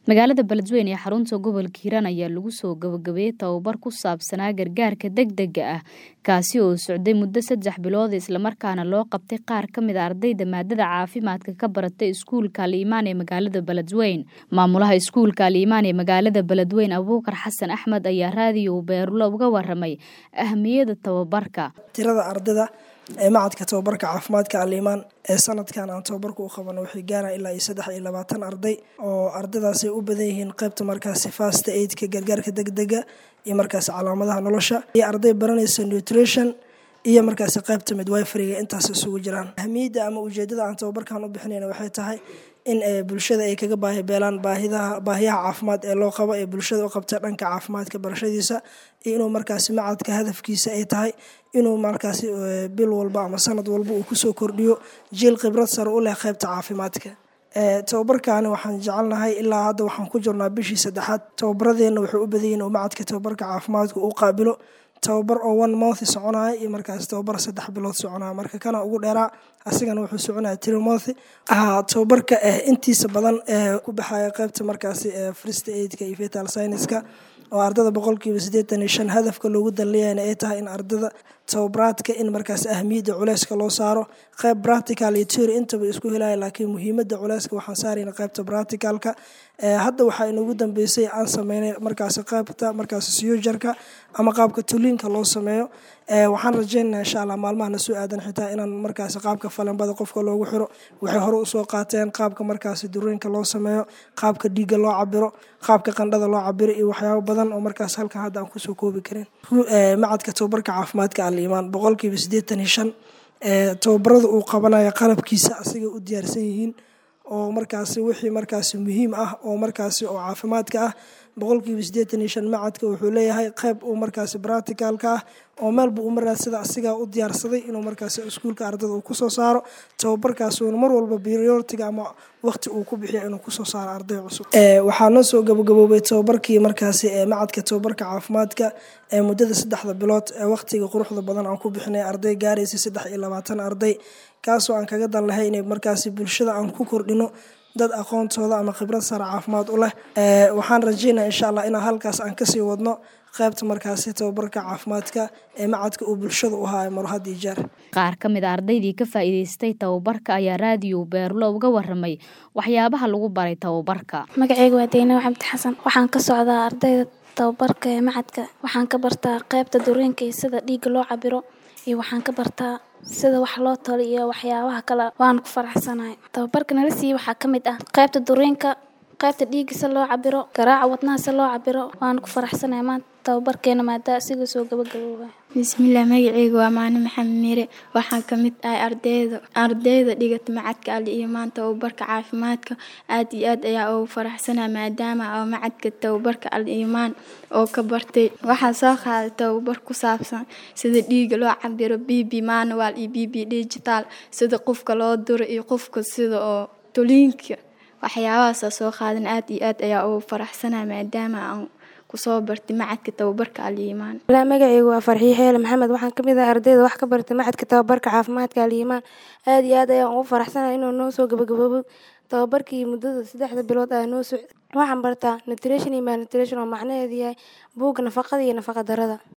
magaalada beledweyne ee xarunta gobolka hiiraan ayaa lagu soo gabagabeeyey tababar ku saabsanaa gargaarka degdega ah kaasi oo socday muddo saddex bilood islamarkaana loo qabtay qaar ka mid a ardayda maadada caafimaadka ka baratay iskuulka aliimaan ee magaalada beledweyne maamulaha iskuulka aliimaan ee magaalada beledweyne abuukar xasan axmed ayaa raadiyo beerulo uga waramay ahmiyada tababarka tirada ardayda ee macadka tababarka caafimaadka aliimaan ee sanadkan aan tababarka u qabano waxay gaaraan ilaa iyo saddex iyo labaatan arday oo ardaydaasay u badan yihiin qaybta markaasi fasta aidka gargaarka degdega iyo markaasi calaamadaha nolosha iyo arday baranaysa nutrition iyo markaasi qaybta midwiferiga intaas isugu jiraan ahmiyadda ama ujeedada aan tababarkan u bixinayna waxay tahay in bulshada ay kaga baahi beelaan baahidaha baahiyaha caafimaad ee loo qabo ee bulshada u qabta dhanka caafimaadka barashadiisa iyo inuu markaasi macadka hadafkiisa ay tahay inuu markaasi bil walba ama sanad walba uu kusoo kordhiyo jiil khibrad sare u leh qaybta caafimaadka tababarkaani waxaan jecelnahay ilaa hadda waxaan ku jirnaa bishii saddexaad tababaradeenna wuxuu u badanyihin uu macadka tababarka caafimaadka u qaabilo tababar oo one month soconaya iyo markaas tababar saddex bilood soconaya marka kana ugu dheeraa asigana wuxuu soconaya three month tababarka intiisa badan ku baxaya qaybta markaasi first aidka iyo fetal scienceska oo ardada boqolkiiba siddeetan iyo shan hadafka loogu danleeyana ay tahay in ardada tababaraadka in markaas ahmiyadda culeyska loo saaro qayb practical iyo teory intaba isku helaya laakiin muhiimadda culeyska waxaan saarayna qaybta practicalka hadda waxaa inagu dambeysay aan sameynay markaasi qaybta markaasi siyujarka ama qaabka tuliinka loo sameeyo waxaan rajeynana insha allah maalmahana soo aadan xitaa inaan markaasi qaabka falanbada qofka loogu xiro waxay hore usoo qaateen qaabka markaasi durooyinka loo sameeyo qaabka dhiigga loo cabiro qaabka qandhada loo cabiro iyo waxyaabo badan oo markaas halkan hadda aan kusoo koobi karin macadka tababarka caafimaadka aliimaan boqolkiiba siddeetan iyo shan tababarada uu qabanaya qalabkiisa asigay u diyaarsan yihiin oo markaasi wixii markaasi muhiim ah oo markaasi oo caafimaadka ah boqolkiiba siddeetan iyo shan macadka wuxuu leeyahay qayb uu markaasi bracticalka ah oo meelba u maraadsada asigaa u diyaarsaday inuu markaasi iskuulka ardada uu kusoo saaro tababarkaasuuna mar walba prioritiga ama waqti uu ku bixiya inuu kusoo saaro arday cusub waxaa noo soo gabagaboobay tababarkii markaasi macadka tababarka caafimaadka ee muddada saddexda bilood ee waqtiga quruxda badan aan ku bixinay arday gaaraysa saddex iyo labaatan arday kaasoo aan kaga dan lahay inay markaasi bulshada aan ku kordhino dad aqoontooda ama khibrad sare caafimaad u leh waxaan rajeynaya insha allah inaan halkaas aan kasii wadno qaybta markaasi tababarka caafimaadka ee macadka uu bulshada u haayo marhad iyo jeer qaar ka mid a ardaydii ka faa'iidaystay tababarka ayaa raadiyo beerlo uga waramay waxyaabaha lagu baray tababarka magaceyga waa deynaw cabdi xasan waxaan ka socdaa ardayda tababarka ee macadka waxaan ka bartaa qaybta dureenka iyo sida dhiigga loo cabiro iyo waxaan ka bartaa sida wax loo talo iyo waxyaabaha kale waan ku faraxsanahay tababarka nala siiye waxaa ka mid ah qaybta dureenka qaybta dhiigga se loo cabiro garaaca wadnaha se loo cabiro waan ku faraxsanahay maanta tababarkeena maadaa asiga soo gabagabooba bismillaah magaceyga waa maani maxamed miire waxaan ka mid ahay ardayda ardayda dhigata macadka ali imaan tababarka caafimaadka aad iyo aad ayaa ugu faraxsanaa maadaama oo macadka tababarka al imaan oo ka bartay waxaa soo qaaday tababar ku saabsan sida dhiiga loo cabiro b b manual iyo b b digital sida qofka loo duro iyo qofka sida oo toliinka waxyaabahaasa soo qaadan aad iyo aad ayaa ugu faraxsanaa maadaama aan kusoo bartay macadka tababarka aliimaan magaceygu waa farxiyo xeele maxamed waxaan kamid ahay ardayda wax ka bartay macadka tababarka caafimaadka aliimaan aad iyo aad ayaan ugu faraxsanay inuu noo soo gabagaboobo tababarkii muddada saddexda bilood aa noo socday waxaan bartaa nutrition iyo malnutrition oo macnaheedu yahay buugga nafaqada iyo nafaqa darada